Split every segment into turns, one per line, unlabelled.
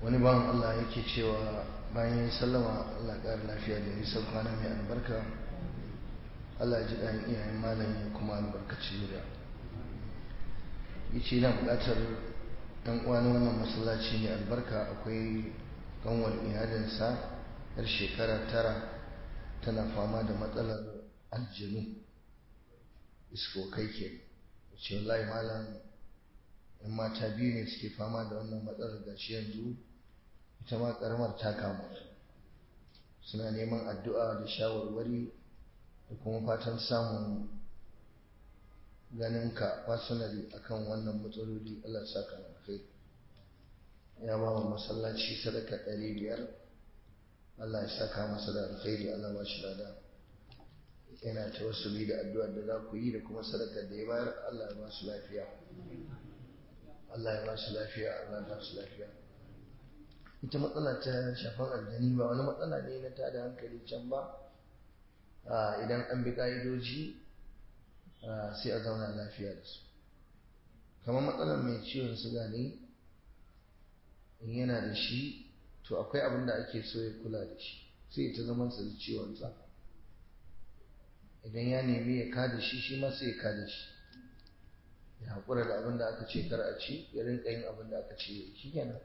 wani bawan Allah yake cewa bayan ya sallama Allah ƙara lafiya da nisan kwana mai albarka Allah ya ji ɗan iyayen malam ya kuma albarkaci zuriya yace yana buƙatar ɗan uwan wannan masallaci mai albarka akwai kanwar iyalinsa yar shekara tara tana fama da matsalar aljanu iskokai ke ce wallahi malam in mata biyu ne suke fama da wannan matsalar gashi yanzu ita ma karamar ta kama suna neman addu'a da shawarwari da kuma fatan samun ganin ka personally akan wannan matsaloli Allah saka na kai ya ba wa masallaci sadaka ɗari biyar Allah ya saka masa da alkhairi Allah ba shi lada yana tawassuli da addu'ar da za ku yi da kuma sadakar da ya bayar Allah ya ba su lafiya Allah ya ba su lafiya Allah ya ba su lafiya ita matsala ta shafan aljani ba wani matsala ne na tada hankali can ba idan an bi ka'idoji sai a zauna lafiya da su kamar matsalar mai ciwon suga ne in yana da shi to akwai abin da ake so ya kula da shi sai ta zama sa da ciwonsa idan ya nemi ya kada shi shi ma sai ya kada shi ya haƙura da abin da aka ce kar a ci ya rinka yin abin da aka ce ya shi kenan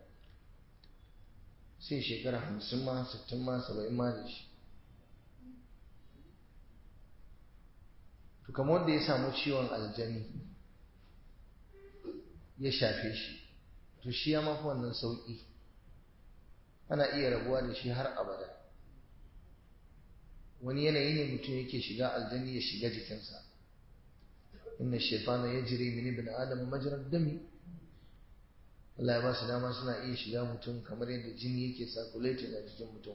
sai shekara hamsin ma sittin ma saba'in ma da shi to kamar wanda ya samu ciwon aljani ya shafe shi to shi ya mafi wannan sauƙi ana iya rabuwa da shi har abada wani yanayi ne mutum yake shiga aljani ya shiga jikinsa inna shaitana yajri min ibn adam majrad dami Allah ya ba su dama suna iya shiga mutum kamar yadda jini yake circulating a jikin mutum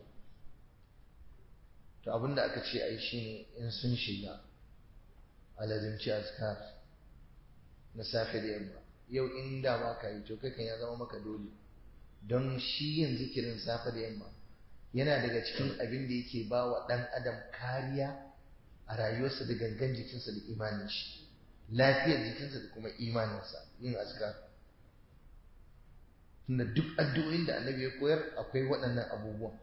to abinda aka ce ai shine in sun shiga alazimci azkar na safe da yamma yau in da ba ka yi to kai kan ya zama maka dole don shi yin zikirin safe da yamma yana daga cikin abin da yake ba wa ɗan adam kariya a rayuwarsa da gangan jikinsa da imanin shi lafiyar jikinsa da kuma imaninsa yin azkar tunda duk addu'o'in da annabi ya koyar akwai waɗannan abubuwan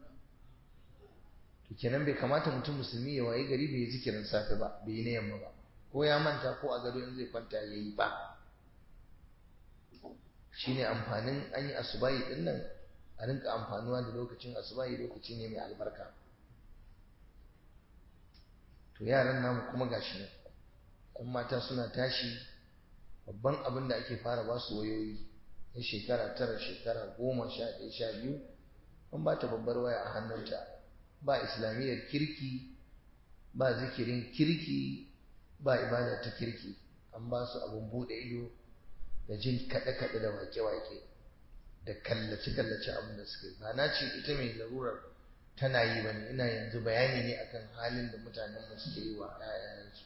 to kenan bai kamata mutum musulmi ya waye gari bai yi zikirin safe ba bai yi na yamma ba ko ya manta ko a gado in zai kwanta ya yi ba shine amfanin an yi asubahi din nan a rinka amfanuwa da lokacin asubahi lokaci ne mai albarka to yaran namu kuma gashi nan ɗan mata suna tashi babban abin da ake fara ba su wayoyi na shekara tara shekara goma sha ɗaya sha biyu an ba ta babbar waya a hannunta ba islamiyyar kirki ba zikirin kirki ba ibada ta kirki an ba su abin buɗe ido da jin kaɗe-kaɗe da wake-wake da kallace-kallace abin da suka yi ba na ce ita mai larurar tana yi ba ne ina yanzu bayani ne akan halin da mutanenmu suke yi wa 'ya'yansu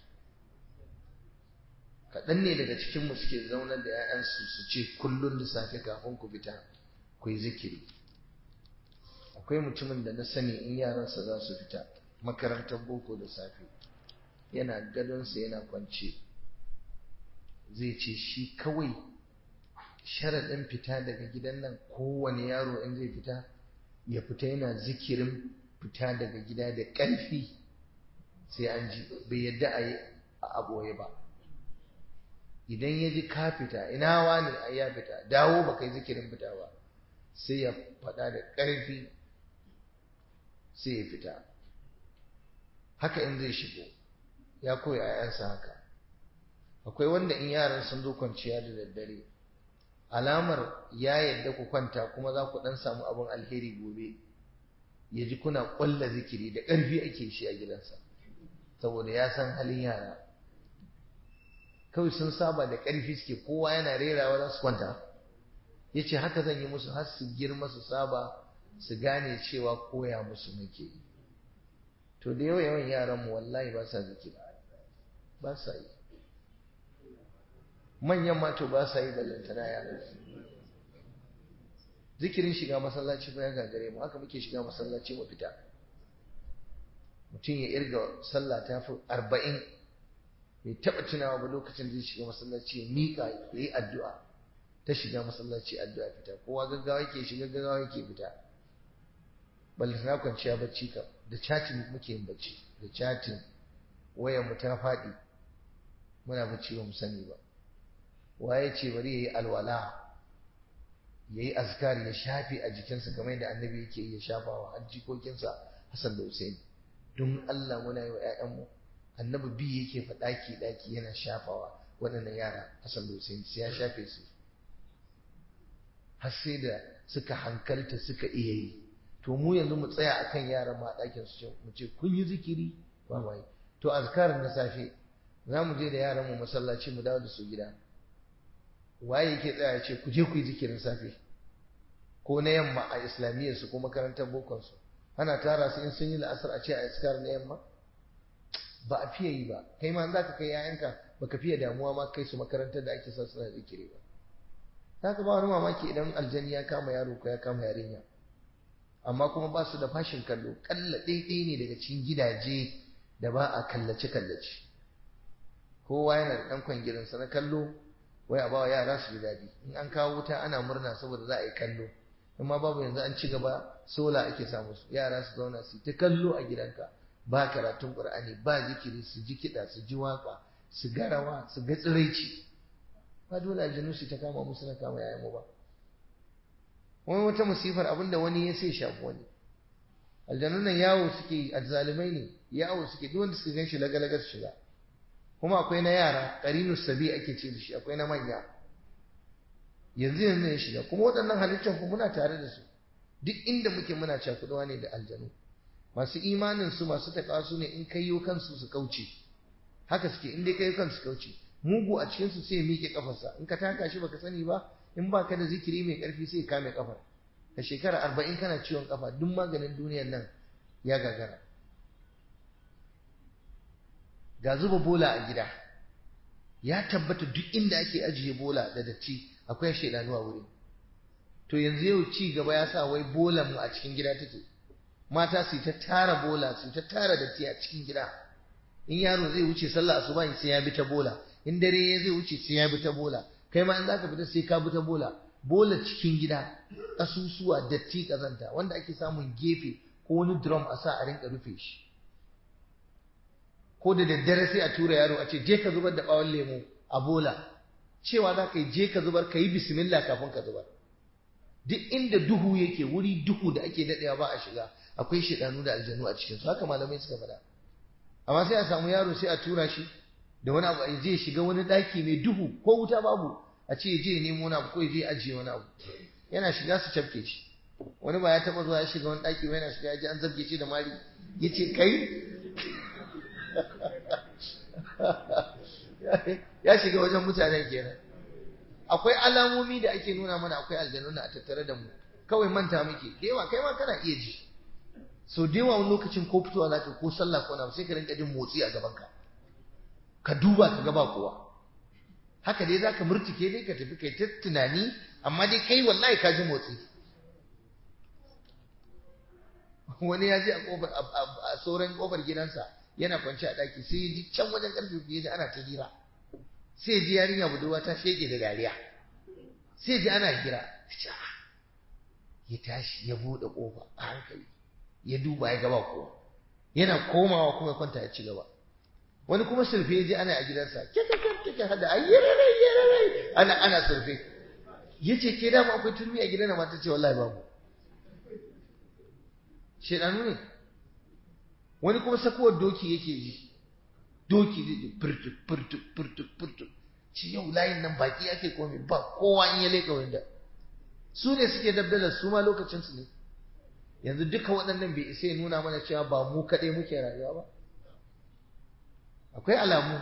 kaɗan ne daga cikinmu suke zaunar da 'ya'yansu su ce kullum da safe kafin ku fita ku yi zikiri akwai mutumin da na sani in yaransa za su fita makarantar boko da safe yana gadonsa yana kwance zai ce shi kawai sharaɗin fita daga gidan nan kowane yaro in zai fita ya fita yana zikirin fita daga gida da ƙarfi sai an ji bai yadda a yi a aboye ba idan ya ji ka fita ina wani a ya fita dawo ba kai zikirin fita ba sai ya faɗa da ƙarfi sai ya fita haka in zai shigo ya koya 'ya'yansa haka akwai wanda in yaran sun zo kwanciya da daddare alamar ya yadda ku kwanta kuma za ku dan samu abin alheri gobe ya ji kuna ƙwalla zikiri da ƙarfi ake shi a gidansa saboda ya san halin yara kawai sun saba da ƙarfi suke kowa yana rerawa za su kwanta ya ce haka zan yi musu har su girma su saba su gane cewa koya musu nake yi to da yawa yawan yaranmu wallahi ba sa zikiri ba sa yi manyan mato ba sa yi ballantana yaran zikirin shiga masallaci ba ya gagare mu haka muke shiga masallaci mu fita mutum ya irga sallah ta fi arba'in bai taɓa tunawa ba lokacin da zai shiga masallaci ya miƙa ya yi addu'a ta shiga masallaci addu'a fita kowa gaggawa yake shiga gaggawa yake fita balle na kwanciya bacci kam da chatting muke yin bacci da chatting wayar mu ta faɗi muna bacci ba mu sani ba waye ce bari yayi alwala yayi azkar ya shafe a jikinsa kamar yadda annabi yake ya shafawa har jikokinsa Hassan da Hussein don Allah muna yi wa ƴaƴanmu annabi bi yake fa daki daki yana shafawa waɗannan yara Hassan da Hussein sai ya shafe su har sai da suka hankalta suka iya yi to mu yanzu mu tsaya akan yaran ma ɗakin su mu ce kun yi zikiri ba mai to azkarin na safe za mu je da yaran mu masallaci mu dawo da su gida waye yake tsaya ya ce ku je ku yi zikirin safe ko na yamma a islamiyyar su ko makarantar bokon su ana tara su in sun yi la'asar a ce a iskar na yamma ba a fiye yi ba kai ma za ka kai yayanka baka fiye damuwa ma kai su makarantar da ake sa suna zikiri ba za ka ba wani mamaki idan aljani ya kama yaro ko ya kama yarinya amma kuma ba su da fashin kallo kalla ɗaiɗai ne daga cikin gidaje da ba a kallace kallace kowa yana da ɗan kwangirinsa na kallo wai a bawa yara su ji daɗi in an kawo wuta ana murna saboda za a yi kallo in ma babu yanzu an ci gaba sola ake samu su yara su zauna su ta kallo a gidanka ba karatun qur'ani ba zikiri su ji kiɗa su ji waka su ga rawa su ga tsiraici ba dole aljanu su ta kama musu na kama yayan mu ba wani wata musifar abinda wani ya sai shafi wani aljanun nan yawo suke azzalumai ne yawo suke duk wanda suka gan shi lagalaga su shiga kuma akwai na yara qarinus sabi ake ce da shi akwai na manya yanzu yanzu ya shiga kuma waɗannan halittar ku muna tare da su duk inda muke muna cakuɗuwa ne da aljanu masu imanin su masu taƙa su ne in kaiyo kansu su kauce haka suke in dai kaiyo kansu su kauce mugu a cikin su sai ya miƙe kafarsa in ka taka shi baka sani ba in baka da zikiri mai ƙarfi sai ya kame kafar ka shekara arba'in kana ciwon kafa duk maganin duniyar nan ya gagara ga zuba bola a gida ya tabbata duk inda ake ajiye bola da datti akwai shaidanu a wuri to yanzu yau ci gaba ya sa wai bolan mu a cikin gida take mata su ta tara bola su ta tara datti a cikin gida in yaro zai wuce sallah asuba sai ya bi ta bola in dare ya zai wuce sai ya bi ta bola kai ma in zaka fita sai ka bi ta bola bola cikin gida ƙasusuwa datti kazanta wanda ake samun gefe ko wani drum a sa a rinka rufe shi ko da daddare sai a tura yaro a ce je ka zubar da bawon lemo a bola cewa za ka yi je ka zubar ka yi bismillah kafin ka zubar duk inda duhu yake wuri duhu da ake daɗewa ba a shiga akwai shidanu da aljanu a cikin su haka malamai suka faɗa amma sai a samu yaro sai a tura shi da wani abu a je shiga wani ɗaki mai duhu ko wuta babu a ce je nemo wani abu ko ya je ajiye wani abu yana shiga su cafke shi wani ba ya taɓa zuwa ya shiga wani ɗaki ba yana shiga ya ji an zabge shi da mari ya ce kai ya shiga wajen mutanen kenan akwai alamomi da ake nuna mana akwai aljanuna a tattare da mu kawai manta muke da yawa kai ma kana iya ji so da yawa wani lokacin ko fitowa zaka ko sallah ko na sai ka rinka jin motsi a gaban ka ka duba ka ga ba kowa haka dai zaka murtike dai ka tafi kai ta tunani amma dai kai wallahi ka ji motsi wani ya je a kofar a sauran kofar gidansa yana kwance a daki sai ya ji can wajen karfe biyu da ana ta hira sai ji yarinya budurwa ta shege da dariya sai ji ana hira ya tashi ya bude kofa a hankali ya duba ya gaba kowa yana komawa kuma kwanta ya ci gaba wani kuma surfe ya ji ana a gidansa kika kika hada ayyarare ayyarare ana ana surfe yace ke dama akwai turmi a gidan mata ce wallahi babu shedanu ne wani kuma sakuwar doki yake ji doki zai ji furtu furtu furtu furtu ci yau layin nan baki ake komai ba kowa in ya leka wanda su ne suke dabdalar su ma lokacin su ne yanzu duka waɗannan bai isa ya nuna mana cewa ba mu kaɗai muke rayuwa ba akwai alamu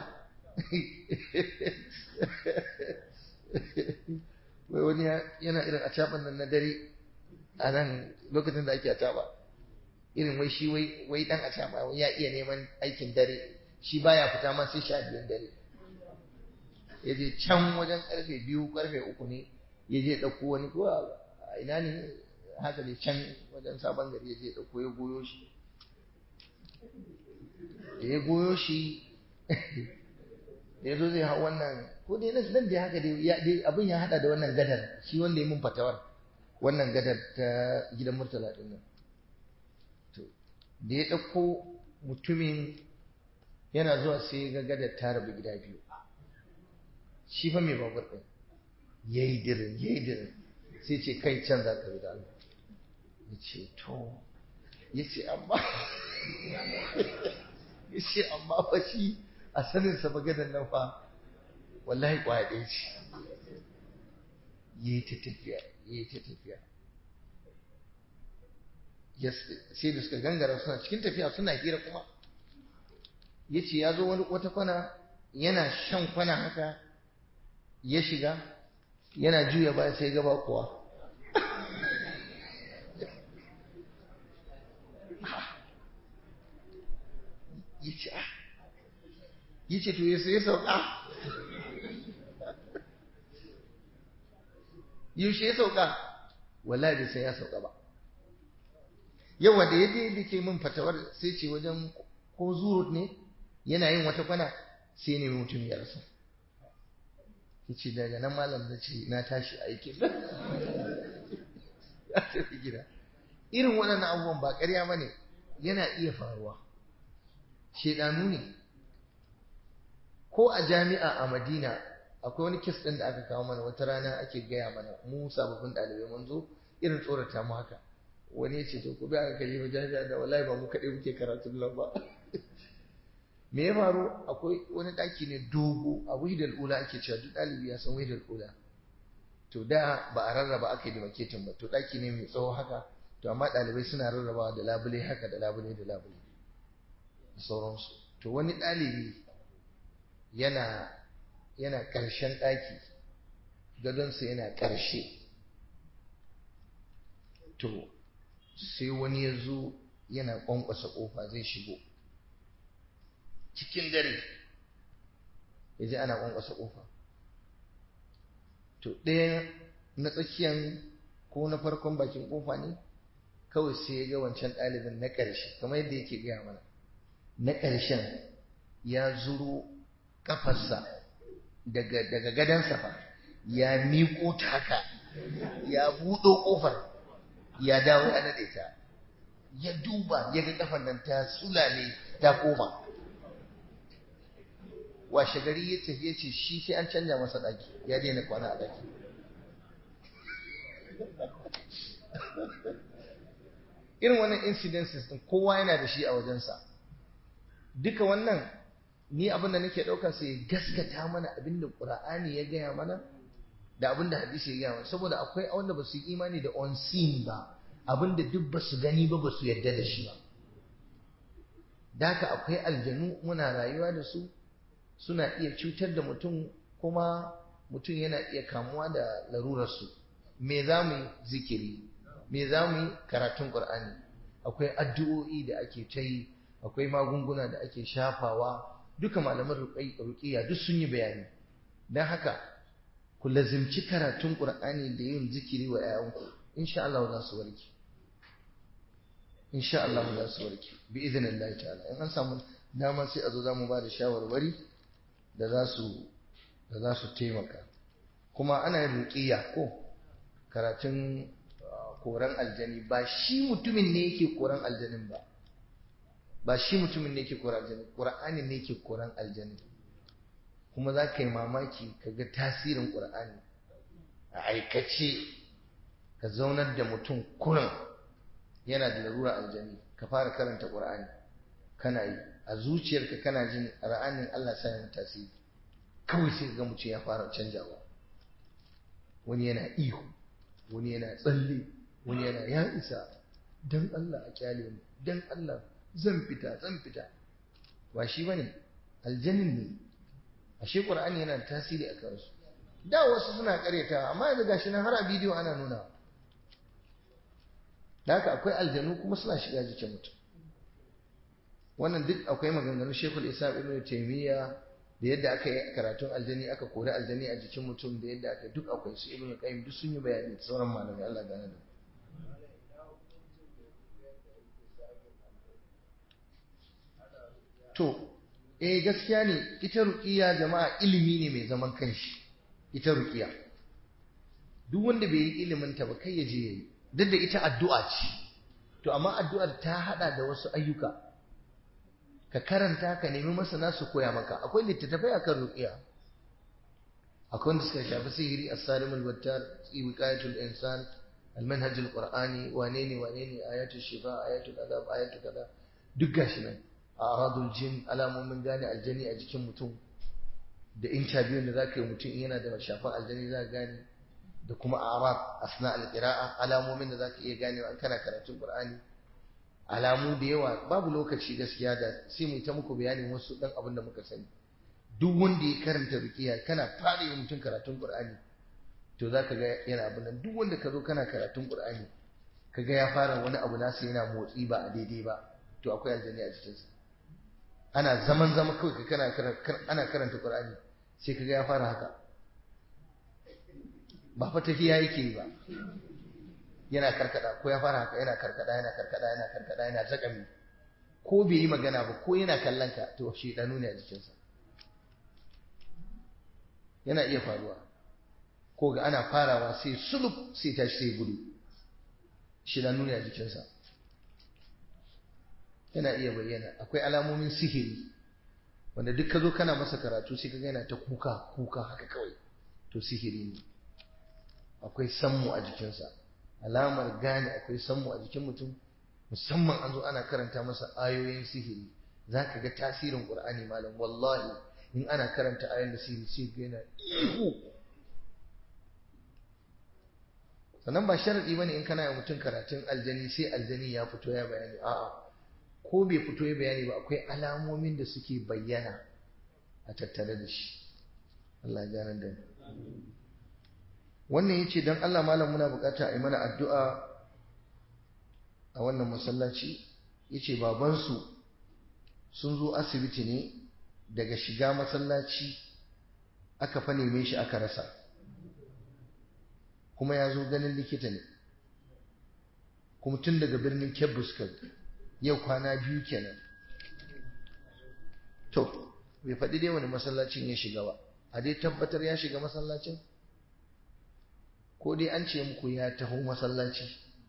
wai wani yana irin a caɓan nan na dare a nan lokacin da ake a caɓa irin wai shi wai wai dan a caɓa wai ya iya neman aikin dare shi baya fita ma sai sha biyun dare ya je can wajen karfe biyu karfe uku ne ya je ɗauko wani ko a ina ne haka ne can wajen sabon gari ya je ɗauko ya goyo shi da ya goyo shi da ya zo zai hau wannan ko dai nan da haka dai abin ya hada da wannan gadar shi wanda ya mun fatawar wannan gadar ta gidan murtala din nan to da ya ɗauko mutumin yana zuwa sai ga gadar ta rabu gida biyu shi fa mai babur ɗin ya yi dirin ya yi dirin sai ce kai can za ka da Allah ya ce to ya ce amma ya ce amma fa shi a saninsa maganar nan fa wallahi kwaya ɗaya ce yi ta tafiya yi ta tafiya sai da suka gangara suna cikin tafiya suna hira kuma ya ce ya zo wata kwana yana shan kwana haka ya shiga yana juya baya sai gaba kuwa ya ce ah ya ce to ya sauka yaushe ya sauka wallahi bai sai ya sauka ba yau wanda ya je da ke min fatawar sai ce wajen ko zurut ne yana yin wata kwana sai ne mutum ya rasa ya ce daga nan malam da ce na tashi aikin ya tafi gida irin waɗannan abubuwan ba ƙarya ba ne yana iya faruwa shedanu ne ko a jami'a a madina akwai wani kes ɗin da aka kawo mana wata rana ake gaya mana mu sababbin ɗalibai mun zo irin tsorata mu haka wani ya ce to ku bi aka kalli ba jami'a da wallahi ba mu kaɗai muke karatun nan ba me ya faru akwai wani ɗaki ne dogo a wahidal ula ake cewa duk ɗalibi ya san wahidal ula to da ba a rarraba aka yi maketin ba to ɗaki ne mai tsawo haka to amma ɗalibai suna rarrabawa da labule haka da labule da labule da sauransu to wani ɗalibi yana yana ƙarshen ɗaki gadonsa yana ƙarshe to sai wani ya zo yana ƙwanƙwasa ƙofa zai shigo cikin dare ya ji ana ƙwanƙwasa ƙofa to ɗaya na tsakiyan ko na farkon bakin ƙofa ne kawai sai ya ga wancan ɗalibin na ƙarshe kamar yadda yake gaya mana na ƙarshen ya zuro ƙafarsa daga daga gadansa fa ya miƙo ta haka ya buɗo ƙofar ya dawo ya naɗe ta ya duba ya ga ƙafar nan ta sulale ta koma washe gari ya tafi ya ce shi sai an canja masa ɗaki ya daina kwana a ɗaki irin wannan incidences din kowa yana da shi a wajensa duka wannan ni abin da nake ɗauka sai gaskata mana abin da ƙura'ani ya gaya mana da abin da hadisi ya gaya mana saboda akwai wanda ba su yi imani da unseen ba abin da duk ba su gani ba ba su yarda da shi ba da haka akwai aljanu muna rayuwa da su suna iya cutar da mutum kuma mutum yana iya kamuwa da larurarsu me za mu yi zikiri me za mu yi karatun ƙur'ani akwai addu'o'i da ake ta yi akwai magunguna da ake shafawa duka malaman ruƙiya duk sun yi bayani don haka ku lazimci karatun ƙur'ani da yin zikiri wa 'ya'yanku insha Allah za su warke insha Allah za su warke bi izinin Allah ta'ala in an samu dama sai a zo za mu ba da shawarwari da za su da za su taimaka kuma ana yin ruƙiya ko karatun koran aljani ba shi mutumin ne yake koran aljanin ba ba shi mutumin ne yake koran aljani ƙur'ani ne yake koran aljani kuma za ka yi mamaki ka ga tasirin ƙur'ani a aikace ka zaunar da mutum kurin yana da larura aljani ka fara karanta ƙur'ani kana yi a zuciyarka kana jin ra'anin Allah sa yin tasiri kawai sai ga mutum ya fara canjawa wani yana ihu wani yana tsalle wani yana ya isa dan Allah a kyale mu dan Allah zan fita zan fita ba shi bane aljannin ne ashe qur'ani yana da tasiri a kansu da wasu suna kareta amma yanzu gashi nan har a bidiyo ana nuna da haka akwai aljanu kuma suna shiga jikin mutum wannan duk akwai maganganun shekul isa ibn taymiya da yadda aka yi karatun aljani aka kori aljani a jikin mutum da yadda aka duk akwai su ibn qayyim duk sun yi bayani sauran malamai Allah gane da to eh gaskiya ne ita ruqiya jama'a ilimi ne mai zaman kanshi ita ruqiya duk wanda bai yi ilimin ta ba kai ya je yayi duk da ita addu'a ce to amma addu'ar ta hada da wasu ayyuka ka karanta ka nemi masana su koya maka akwai littattafai akan ruqiya akwai wanda suka shafi sihiri as-salimul battar wiqayatul insan al-manhaj al-qur'ani wane ne wane ne ayatul shifa ayatul adab ayatul kaza duk gashi nan aradul jin alamomin gane aljani a jikin mutum da interview da zaka yi mutum yana da shafan aljani za gane da kuma arab asna al-qira'a alamomin da zaka iya ganewa an kana karatun qur'ani alamu da yawa babu lokaci gaskiya da sai mu ta muku bayanin wasu dan abin da muka sani duk wanda ya karanta ruqiya kana fara yin mutum karatun qur'ani to zaka ga yana abin nan duk wanda ka zo kana karatun qur'ani kaga ya fara wani abu nasa yana motsi ba a daidai ba to akwai aljani a jikinsa ana zaman zama kawai ka kana ana karanta qur'ani sai kaga ya fara haka ba fa tafiya yake yi ba yana karkada ko ya fara haka yana karkada yana karkada yana karkada yana zakami ko bai yi magana ba ko yana kallon ka to shedanu ne a jikinsa yana iya faruwa ko ga ana farawa sai sulub sai tashi sai gudu shedanu ne a jikinsa yana iya bayyana akwai alamomin sihiri wanda duk ka zo kana masa karatu sai kaga yana ta kuka kuka haka kawai to sihiri ne akwai sammu a jikinsa alamar gane akwai sammu a jikin mutum musamman an zo ana karanta masa ayoyin sihiri za ka ga tasirin ƙur'ani malam wallahi in ana karanta ayoyin da sihiri sai ga yana ihu sannan ba sharaɗi bane in kana yi mutum karatun aljani sai aljani ya fito ya bayani a'a ko bai fito ya bayani ba akwai alamomin da suke bayyana a tattare da shi Allah ya da wannan yace dan Allah malam muna bukata a yi mana addu'a a wannan masallaci yace baban su sun zo asibiti ne daga shiga masallaci aka fa neme shi aka rasa kuma ya zo ganin likita ne kuma tun daga birnin Kebbus yau kwana biyu kenan to bai faɗi dai wani masallacin ya shiga ba a dai tabbatar ya shiga masallacin ko dai an ce muku ya taho masallaci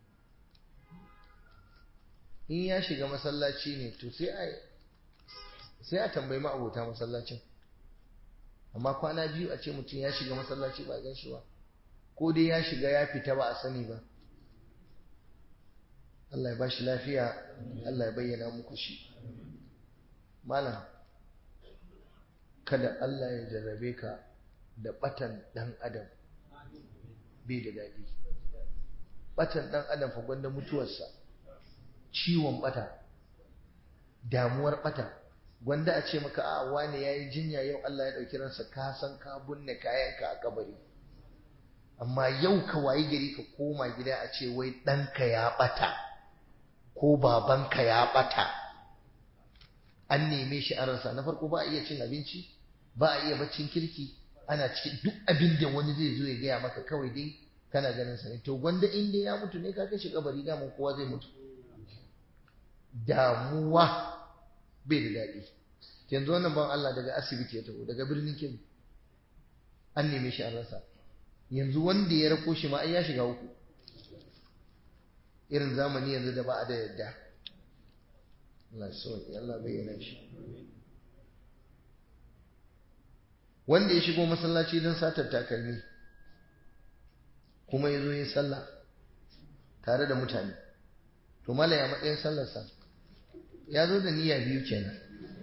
in ya shiga masallaci ne to sai a sai a tambayi ma'abota masallacin amma kwana biyu a ce mutum ya shiga masallaci ba gan shi ba ko dai ya shiga ya fita ba a sani ba Allah ya bashi lafiya Allah ya bayyana muku shi malam kada Allah ya jarrabe ka da batan dan adam bai da daɗi batan dan adam fa gwanda mutuwarsa ciwon bata damuwar bata gwanda a ce maka a wane yayi jinya yau Allah ya dauki ransa ka san ka bunne kayanka a kabari amma yau ka wayi gari ka koma gida a ce wai ɗanka ya bata ko babanka ya bata an neme shi an rasa na farko ba a iya cin abinci ba a iya baccin kirki ana cikin duk abin da wani zai zo ya gaya maka kawai dai kana ganin sa ne to gwanda in dai ya mutu ne ka kashe kabari daman kowa zai mutu damuwa bai da daɗi yanzu wannan ban Allah daga asibiti ya taho daga birnin Kebbi an neme shi an rasa yanzu wanda ya rako shi ma ai ya shiga uku irin zamani yanzu da ba a da yadda Allah sauki Allah bayyana shi wanda ya shigo masallaci don satar takalmi kuma ya zo ya sallah tare da mutane to mala ya matsayin sallarsa ya zo da niyya biyu kenan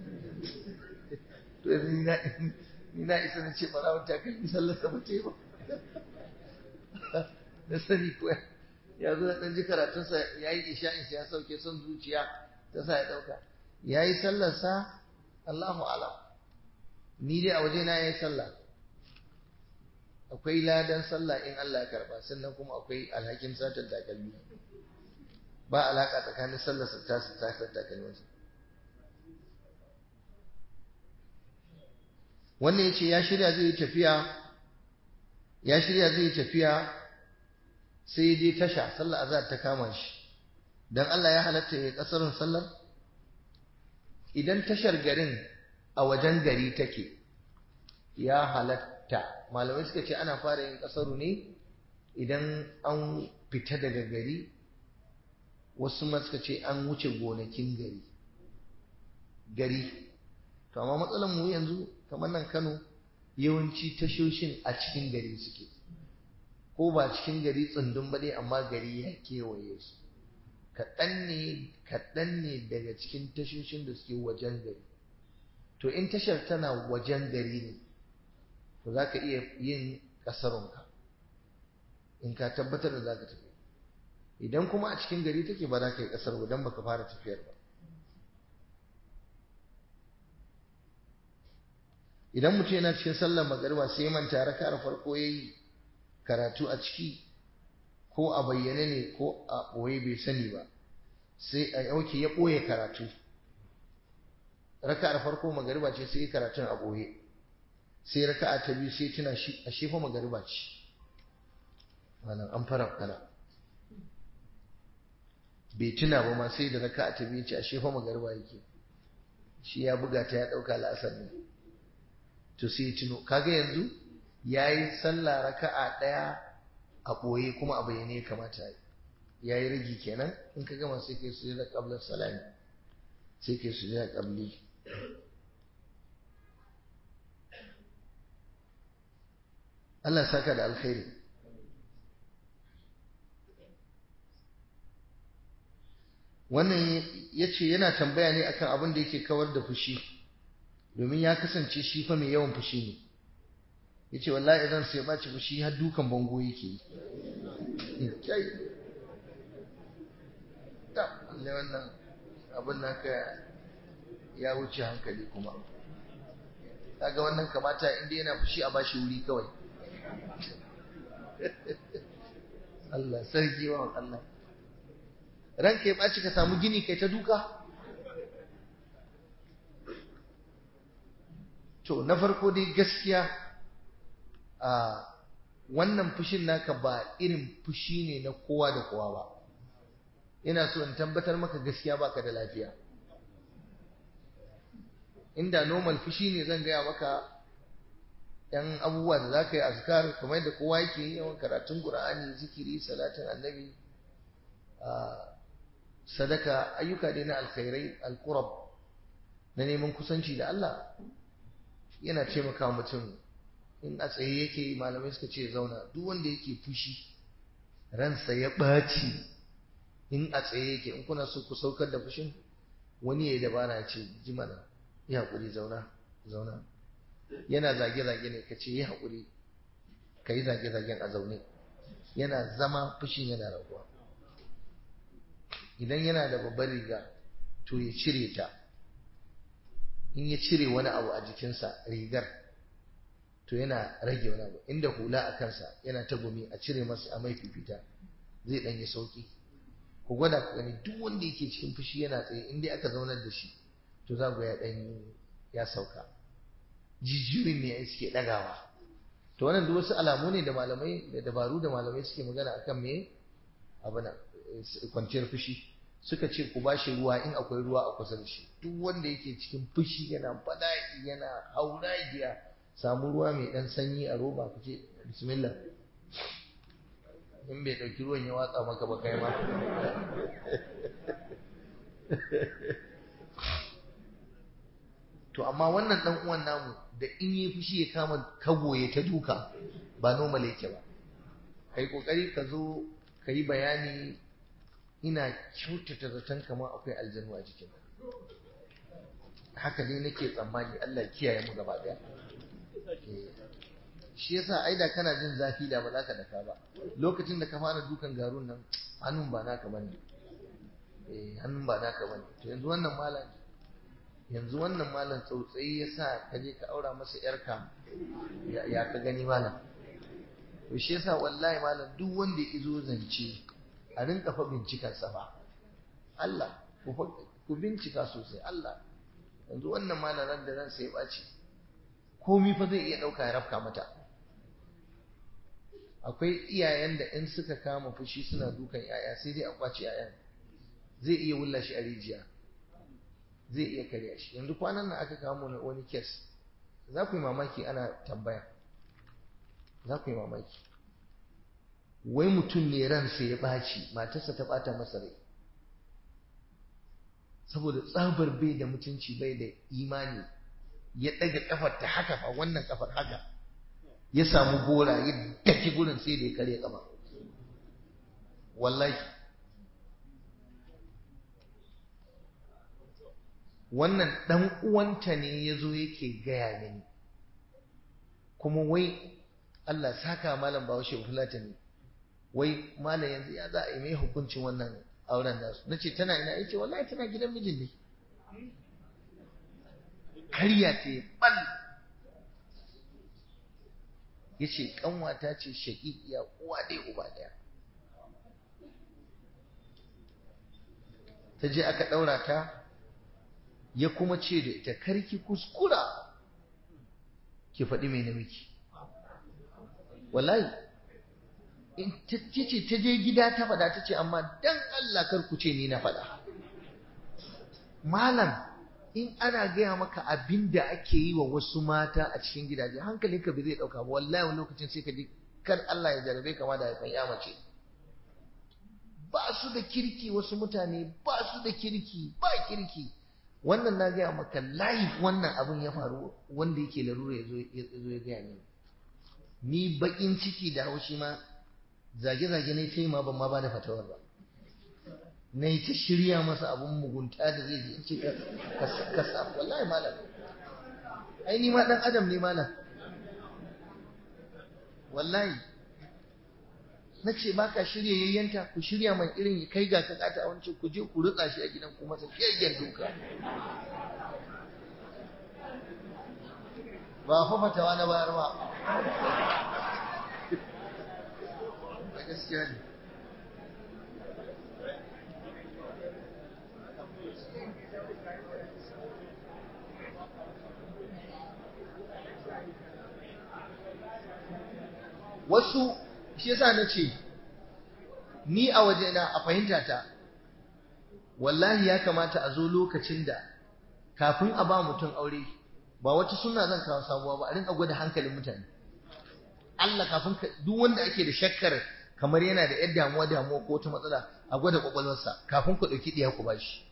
to yanzu ni na isa na ce barawar takalmi sallarsa ba ce ba na sani ko ya zo da ɗan ji karatunsa ya yi isha'insa ya sauke son zuciya ta sa ya ɗauka ya yi sallarsa Allahu alam ni dai a waje na ya yi sallah akwai ladan sallah in Allah ya karba sannan kuma akwai alhakin satar takalmi ba alaka tsakanin sallar sa ta satar takalminsa wannan yace ya shirya zai yi tafiya ya shirya zai yi tafiya sai ya je tasha sallar azhar ta kama shi dan Allah ya halatta ya kasarin sallar idan tashar garin a wajen gari take ya halatta malamai suka ce ana fara yin kasaru ne idan an fita daga gari wasu ma suka ce an wuce gonakin gari gari to amma matsalar mu yanzu kamar nan Kano yawanci tashoshin a cikin gari suke ko ba cikin gari tsundun ba dai amma gari ya kewaye su kaɗan ne kaɗan ne daga cikin tashoshin da suke wajen gari to in tashar tana wajen gari ne to za ka iya yin ƙasarunka in ka tabbatar da za ka tafi idan kuma a cikin gari take ba za ka yi ƙasar ba don baka fara tafiyar ba idan mutum yana cikin sallar magariba sai manta raka'ar farko yayi karatu a ciki ko a bayyane ne ko a ɓoye bai sani ba sai a yauke ya ɓoye karatu raka'ar farko magariba ce sai karatun a ɓoye sai raka'a ta biyu sai tuna shi a shefa magariba ce wannan an fara kana bai tuna ba ma sai da raka'a ta biyu ce a shefa magariba yake shi ya buga ta ya ɗauka la'asar ne to sai tuno kaga yanzu yayi sallah raka'a daya a boye kuma a bayyane ya kamata yayi ragi kenan in ka gama sai kai sujada qabla salami sai kai sujada qabli Allah saka da alkhairi wannan yace yana tambaya ne akan abin da yake kawar da fushi domin ya kasance shi fa mai yawan fushi ne ya ce wallahi idan sai ɓaci fushi har dukan bango yake yi kai ta Allah wannan abin naka ya wuce hankali kuma kaga wannan kamata inda yana fushi a bashi wuri kawai Allah sarki wa Allah ranka ya ɓaci ka samu gini kai ta duka to na farko dai gaskiya a wannan fushin naka ba irin fushi ne na kowa da kowa ba ina so in tabbatar maka gaskiya baka da lafiya inda normal fushi ne zan gaya maka yan abubuwa da za ka yi azkar kamar yadda kowa yake yi yawan karatun qur'ani zikiri salatin annabi sadaka ayyuka dai na alkhairai alqurab na neman kusanci da Allah yana taimaka mutum in a tsaye yake malamai suka ce zauna duk wanda yake fushi ransa ya ɓaci in a tsaye yake in kuna so ku saukar da fushin wani ya yi dabara ya ce ji mana yi haƙuri zauna zauna yana zage-zage ne ka ce yi haƙuri ka yi zage-zagen a zaune yana zama fushin yana raguwa idan yana da babbar riga to ya cire ta in ya cire wani abu a jikinsa rigar to yana rage wani abu inda hula a kansa yana ta gumi a cire masa a mai fifita zai dan yi sauki ku gwada ku gani duk wanda yake cikin fushi yana tsaye in dai aka zaunar da shi to za ku ya dan ya sauka jijiyoyin ne suke dagawa to wannan duk wasu alamu ne da malamai da dabaru da malamai suke magana akan me abuna kwanciyar fushi suka ce ku bashi ruwa in akwai ruwa a kusa da shi duk wanda yake cikin fushi yana fada'i yana hauragiya samu ruwa mai dan sanyi a roba ku ce bismillah in bai dauki ruwan ya watsa maka ba kai ma to amma wannan dan uwan namu da in yi fushi ya kama kagoye ta duka ba normal yake ba kai kokari ka zo ka yi bayani ina kyautata zaton kamar akwai aljanu a jikin haka ne nake tsammani Allah kiyaye mu gaba daya shi yasa ai da kana jin zafi da ba za ka daka ba lokacin da ka fara dukan garun nan hannun ba naka bane eh hannun ba naka bane to yanzu wannan malam yanzu wannan malam tsautsayi yasa ka je ka aura masa yarka ya ka gani malam to shi yasa wallahi malam duk wanda ya zo zance a rinka fa bincikan sa fa Allah ku bincika sosai Allah yanzu wannan malaran da ran sai ɓaci komi fa zai iya ɗauka ya rafka mata akwai iyayen da in suka kama fushi suna dukan yaya sai dai a kwace yayan zai iya wulla shi a rijiya zai iya karya shi yanzu kwanan nan aka kawo mana wani kes za ku yi mamaki ana tambaya za ku yi mamaki wai mutum ne ransa ya ɓaci matarsa ta ɓata masa rai saboda tsabar bai da mutunci bai da imani ya ɗaga ƙafar ta haka fa wannan ƙafar haka ya samu gora ya daki gurin sai da ya karya ƙafa wallahi wannan ɗan uwanta ne ya zo yake gaya mini kuma wai Allah saka malam bahaushe fulata ne wai malam yanzu ya za a yi mai hukuncin wannan auren nasu na ce tana ina yace wallahi tana gidan mijin ne karya ta yi bal ya ce kanwata ce shaƙiƙiya uwa ɗaya uba ɗaya ta je aka ɗaura ta ya kuma ce da ita karki kuskura ki faɗi mai namiki wallahi in ta ce ta je gida ta faɗa ta ce amma dan Allah kar ku ce ni na faɗa malam in ana gaya maka abin da ake yi wa wasu mata a cikin gidaje hankalinka bai zai ɗauka ba wallahi wani lokacin sai ka ji kar Allah ya jarabe kama da haifan ya mace ba su da kirki wasu mutane ba su da kirki ba kirki wannan na gaya maka live wannan abin ya faru wanda yake larura ya zo ya gaya ni ni bakin ciki da haushi ma zage-zage ne sai ma ban ma ba da fatawar ba na yi ta shirya masa abin mugunta da zai ji ce ka sa wallahi malam ai ni ma dan adam ne malam wallahi na ce ba ka shirya yayyanta ku shirya man irin kai ga ka kata a wancan ku je ku rutsa shi a gidan ku masa yayyan duka ba fa fatawa na bayar ba a gaskiya ne wasu shi yasa na ce ni a wajena a fahimta ta wallahi ya kamata a zo lokacin da kafin a ba mutum aure ba wata suna zan kawo sabuwa ba a rinka gwada hankalin mutane Allah kafin duk wanda ake da shakkar kamar yana da yadda damuwa damuwa ko wata matsala a gwada kwakwalwarsa kafin ku ɗauki ɗiya ku bashi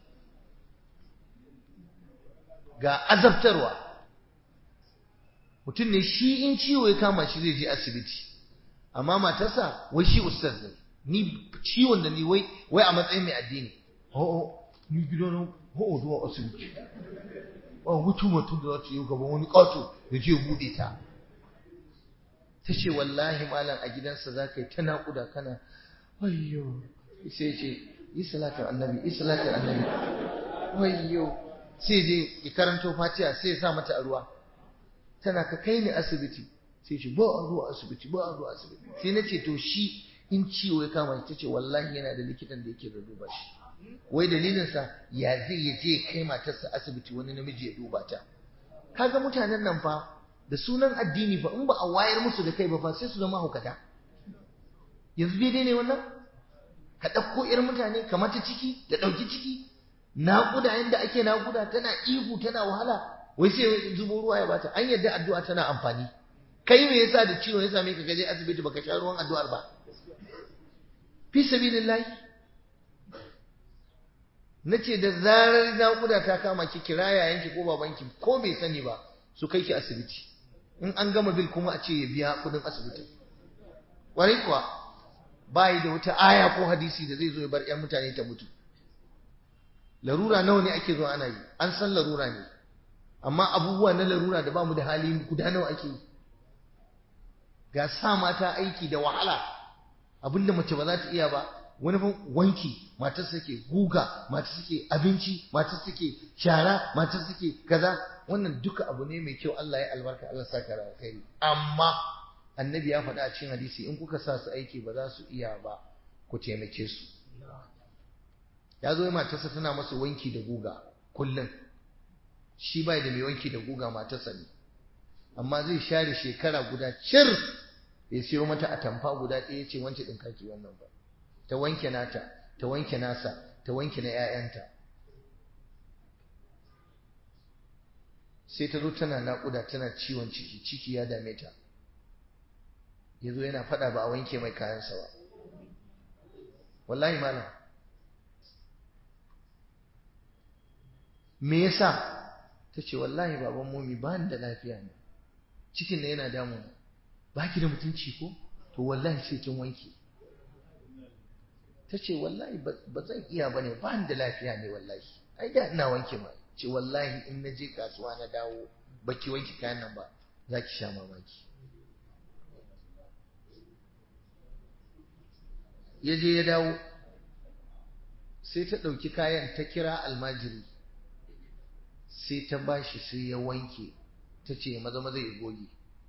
ga azabtarwa mutum ne shi in ciwo ya kama shi zai je asibiti amma matarsa wai shi ustaz ne ni ciwon da ni wai wai a matsayin mai addini oh ni gidan ho zuwa asibiti ba wutu mutum da za ta yi gaban wani ƙato da je buɗe ta ta ce wallahi malam a gidansa za ka yi ta naƙuda kana wayyo sai ce yi salatin annabi yi salatin annabi wayyo sai je ya karanto fatiha sai ya sa mata a ruwa tana ka kai ni asibiti sai ce ba a zuwa asibiti ba a zuwa asibiti sai na ce to shi in ciwo ya kama ta ce wallahi yana da likitan da yake da duba shi wai dalilinsa ya zai ya je kai matarsa asibiti wani namiji ya duba ta kaga mutanen nan fa da sunan addini fa in ba a wayar musu da kai ba fa sai su zama hukata yanzu daidai ne wannan ka ɗauko irin mutane ka mata ciki da ɗauki ciki naƙuda yadda ake naƙuda tana ihu tana wahala wai sai zubo ruwa ya bata an yadda addu'a tana amfani kai me yasa da ciwon ya same ka gaje asibiti baka sha ruwan addu'ar ba fi sabilillahi nace da zarar naƙuda ta kama ki kira yayanki ko babanki ko bai sani ba su kai ki asibiti in an gama bil kuma a ce ya biya kudin asibiti ƙwarai kuwa bayi da wata aya ko hadisi da zai zo ya bar 'yan mutane ta mutu larura nawa ne ake zuwa ana yi an san larura ne amma abubuwa na larura da ba mu da hali guda nawa ake yi ga sa mata aiki da wahala abinda mace ba za ta iya ba wani fa wanki matar suke guga matar suke abinci matar suke shara matar suke kaza wannan duka abu ne mai kyau Allah ya albarka Allah saka da alkhairi amma annabi ya faɗa a cikin hadisi in kuka sa su aiki ba za su iya ba ku taimake su ya zo matarsa tana masa wanki da guga kullum shi bai da mai wanki da guga matarsa ne amma zai share shekara guda cir ya siyo mata atamfa guda ɗaya ce wance ɗin kaki wannan ba ta wanke nata ta wanke nasa ta wanke na 'ya'yanta sai ta zo tana naƙuda tana ciwon ciki ciki ya dame ta ya zo yana faɗa ba a wanke mai kayansa ba wallahi malam me yasa ta ce wallahi baban momi ba da lafiya ne cikin na yana damu ba ki da mutunci ko to wallahi sai kin wanke ta ce wallahi ba zan iya ba ne ba da lafiya ne wallahi ai da ina wanke ma ce wallahi in na je kasuwa na dawo ba ki wanke kayan nan ba za ki sha mamaki ya je ya dawo sai ta ɗauki kayan ta kira almajiri sai ta bashi sai ya wanke ta ce maza maza ya goge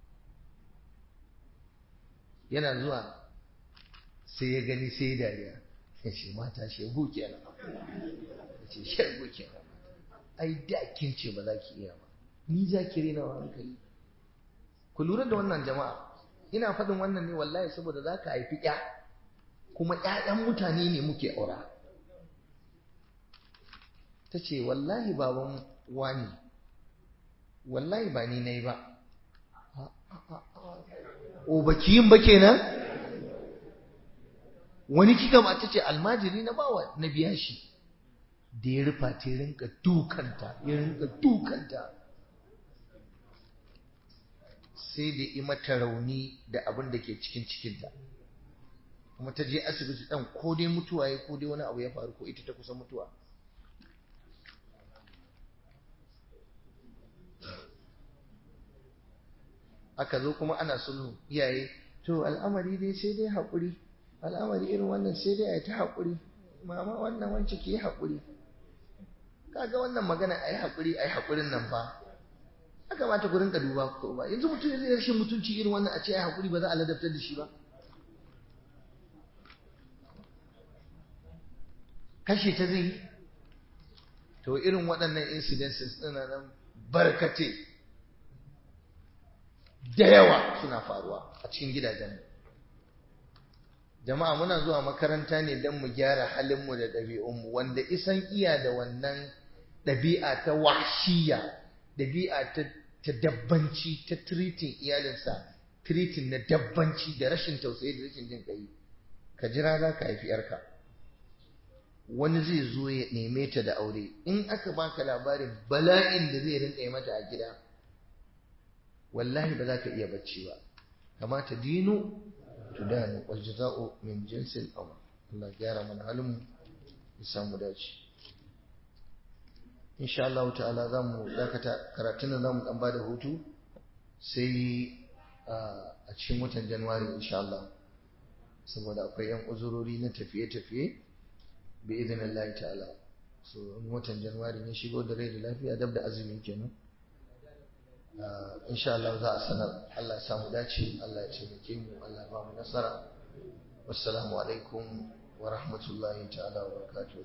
yana zuwa sai ya gani sai ya dariya ya ce mata shegu kenan ya ce shegu kenan ai da kin ce ba za ki iya ba ni za ki rena wa hankali ku lura da wannan jama'a ina faɗin wannan ne wallahi saboda za ka haifi ƴa kuma ƴaƴan mutane ne muke aura ta ce wallahi baban wani wallahi ba ni na yi ba o baki yin ba kenan wani kika ba ta ce almajiri na bawa na biya shi da ya rufa ta rinka dukanta ya rinka dukanta sai da yi mata rauni da abin da ke cikin cikinta kuma ta je asibiti ɗan ko dai mutuwa ya ko dai wani abu ya faru ko ita ta kusa mutuwa aka zo kuma ana sulhu iyaye to al'amari dai sai dai haƙuri al'amari irin wannan sai dai a yi ta haƙuri mama wannan wance ke haƙuri kaga wannan magana a yi haƙuri a yi haƙurin nan fa ya kamata ku rinka duba ko ba yanzu mutum zai rashin mutunci irin wannan a ce a yi haƙuri ba za a ladabtar da shi ba kashe ta zai yi to irin waɗannan incidences ɗina nan barkate da yawa suna faruwa a cikin gidajenmu jama'a muna zuwa makaranta ne don mu gyara halinmu da ɗabi'unmu wanda isan iya da wannan ɗabi'a ta washiya ɗabi'a ta ta dabbanci ta tiritin iyalinsa tiritin na dabbanci da rashin tausayi da rashin jin ƙai ka jira za ka haifi yarka wani zai zo ya neme ta da aure in aka baka labarin bala'in da zai rinka yi mata a gida wallahi ba za ka iya bacci ba kamata dinu tudanu wal jaza'u min jinsil amal Allah gyara mana halin mu ya samu dace insha Allah ta'ala za mu dakata karatun nan za mu dan bada hutu sai a cikin watan Januwari insha Allah saboda akwai yan uzurori na tafiye-tafiye bi idinillahi ta'ala so watan Januwari ne shigo da rai da lafiya dab da azumi kenan insha Allah za a sanar Allah ya samu dace Allah ya taimake mu Allah ya ba mu nasara wassalamu alaikum wa rahmatullahi ta'ala wa barakatuh